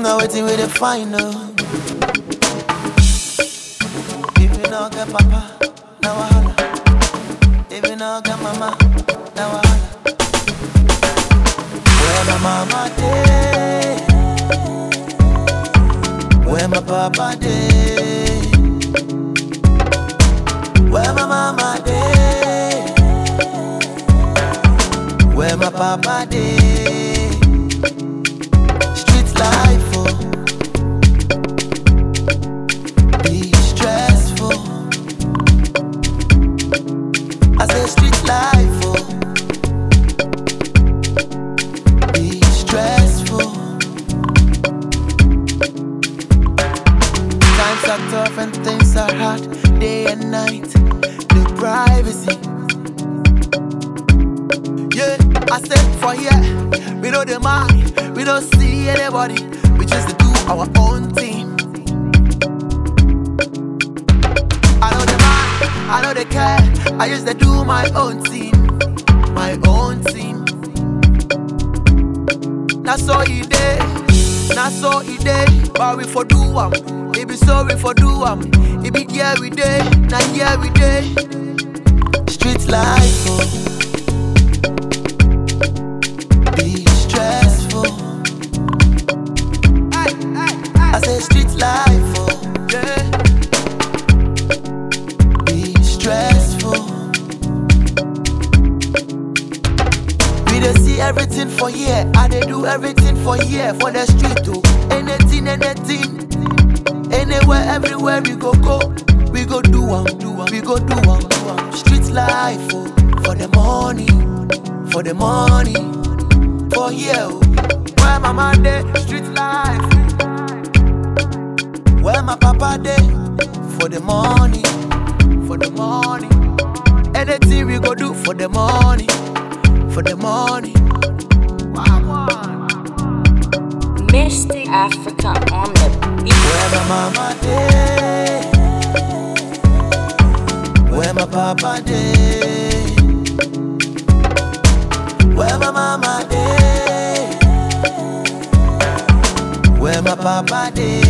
Now waiting with the final. If you not get papa, now wahala. If you not get mama, now wahala. Where my mama day? Where my papa day? Where my mama day? Where my papa day? Street life, oh, be stressful. I say street life, oh, be stressful. Times are tough and things are hard, day and night. No privacy. Yeah, I said for here, we know the mind, we don't see anybody, we just do our own thing. I know the mind, I know the care, I just dey do my own thing, my own thing. Na so e dey, na so e dey, but we for do am, e be so we for do am, e be here we dey, na here we dey. Street life, oh. be stressful. I say street life, oh, yeah. Be stressful. We dey see everything for here, I dey do everything for here, for the street, oh. Anything, anything, anywhere, everywhere we go, go. We go do am, do am, we go do am, do am. Street life, oh, for the money, for the money for here. oh. Where my man dey, street life. Where my papa dey, for the money, for the money. Anything we go do for the money, for the money. Wagwan. Mystic Africa on the beat. Where my mama dey, where my papa dey, where my mama dey, where my papa dey.